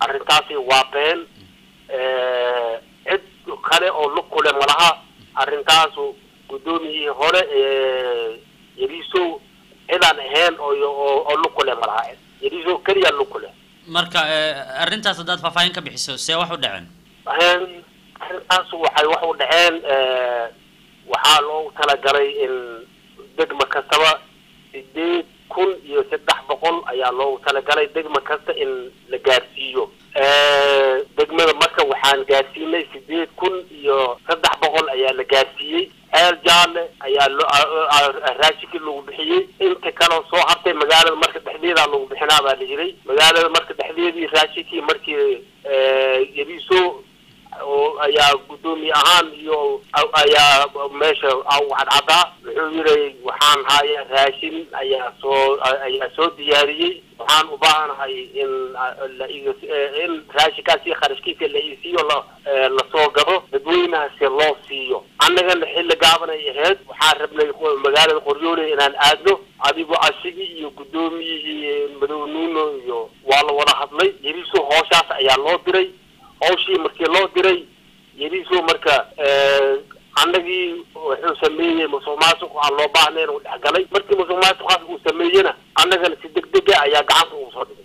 arrintaasi waa been cid kale oo lug kule malaha arrintaasu guddoomiyihii hore yariisow cidaan ahayn oo oo lug kule malaha yariisow keliya lug kule marka arrintaas haddaad faahfaahin ka bixiso see wax u dhaceen arrintaas waxay wax u dhaceen waxaa loogu talagalay in degma kastaba sideed kun iyo saddex boqol ayaa loogu talagalay degma kasta in la gaarsiiyo degmada marka waxaan gaarsiinay sideed kun iyo saddex boqol ayaa la gaarsiiyey ceel jaalle ayaa lo raashinkii lagu bixiyey inta kaleo soo hartay magaalada marka dhexdeedaa lagu bixinaa baa la yiray magaalada marka dhexdeedii raashinkii markii yariiso oo ayaa guddoomiye ahaan iyo ayaa meesha cadcadaa wuxuu yihi waxaan haya raashin ayaa soo ayaa soo diyaariyey waxaan u baahanahay in la in raashinkaasi kharashkiisa la isiiyo la lasoo gado dadweynahaasi loo siiyo annagana xilli gaaban ay ahayd waxaan rabnay magaalada qoryoole inaan aadno adigoo asigii iyo guddoomiyihii madow nuuno iyo waa la wada hadlay yariso hooshaas ayaa loo diray hawshii markii loo diray yariso marka annagii wuxuu sameeyey musuq maasuq aan loo baahnayn uu dhexgalay markii musuq maasuqaas uu sameeyena annagana si deg dega ayaa gacanta ugu soo dhigay